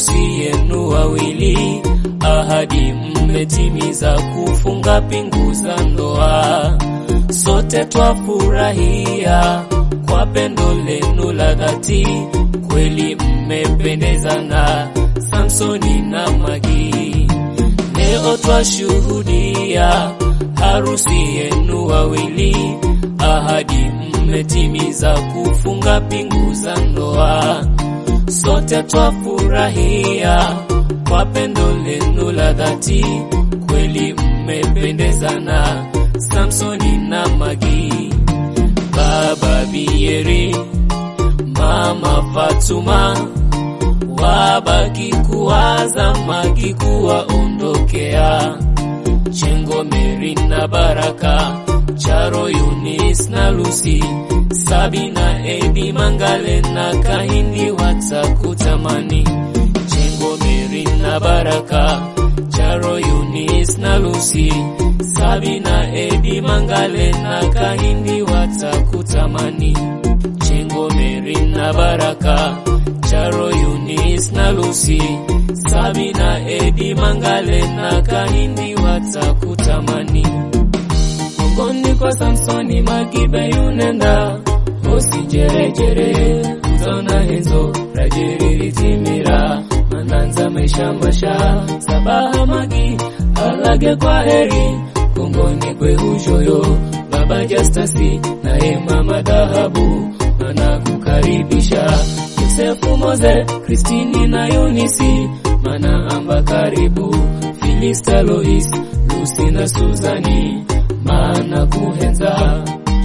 harusi yenu wawili, ahadi mmetimiza kufunga pingu za ndoa. Sote twafurahia kwa pendo lenu la dhati, kweli mmependezana, Samsoni na Magi. Leo twashuhudia harusi yenu wawili, ahadi mmetimiza kufunga pingu za ndoa. Sote twafurahia kwa pendo lenu la dhati, kweli mmependezana, Samsoni na Magi. Baba Bieri, Mama Fatuma, wabaki kuwaza Magi kuwaondokea. Chengo Meri na Baraka, Charo Yunis na Lucy, Sabina Edi Mangale na Kahindi watakutamani. Chengo Meri na Baraka, Charo Yunis na Lucy, Sabina Edi Mangale na Kahindi watakutamani. Chengo Meri na Baraka, Charo Yunis na Lucy, Sabina Edi Mangale na Kahindi watakutamani. Mongoni kwa Samsoni Magibe yunenda usijerejere utaona hizo rajiriritimira mananza maisha masha sabaha Magi alage kwa heri kongoni kwe hushoyo baba Justasi naye mama Dhahabu anakukaribisha Yosefu Moze Kristini na Yunisi mana amba karibu Filista Lois Lucy na Suzani maana kuhenza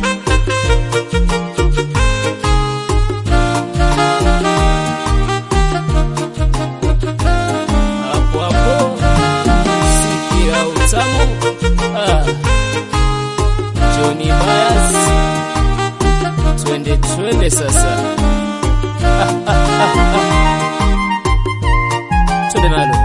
hapo hapo sikia utamu ah. Johnny Myers twende twende sasa twende nalo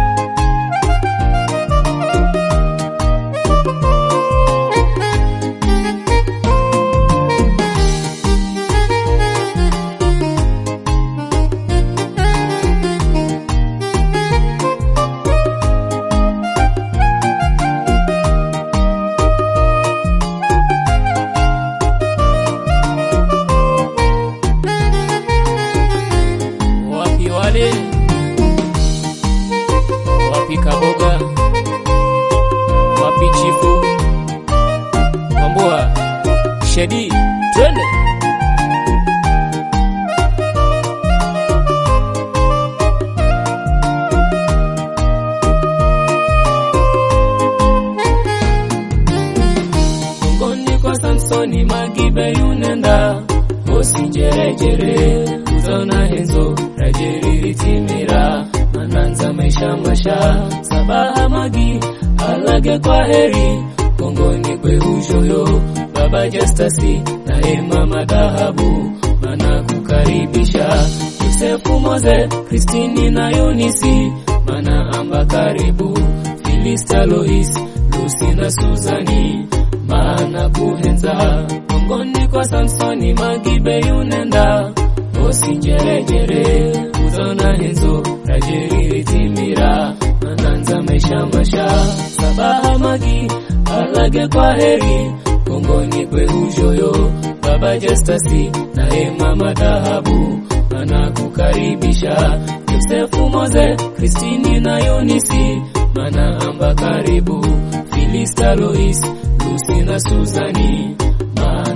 wapi wale wapi kaboga wapi chifu kwambua shedi twende ngoni kwa Samsoni Magibe yunenda usijerejere utaona henzo rajiriritimira mananza maisha masha sabaha Magi alage kwa heri kongoni kwe hushoyo baba Justasi naye mama Dhahabu mana kukaribisha Yosefu Moze Kristini na Yunisi mana amba karibu Filista Lois Lucy na Suzani maana kuhenza ngoni kwa Samsoni Magibe yunenda usijerejere utaona henzo rajiriritimira mananza maisha masha sabaha Magi alage kwa heri kongoni kwe hushoyo baba Justasi naye mama Dhahabu anakukaribisha Yosefu Moze Kristini na Yunisi mana amba karibu Filista Lois Lucy na Suzani maana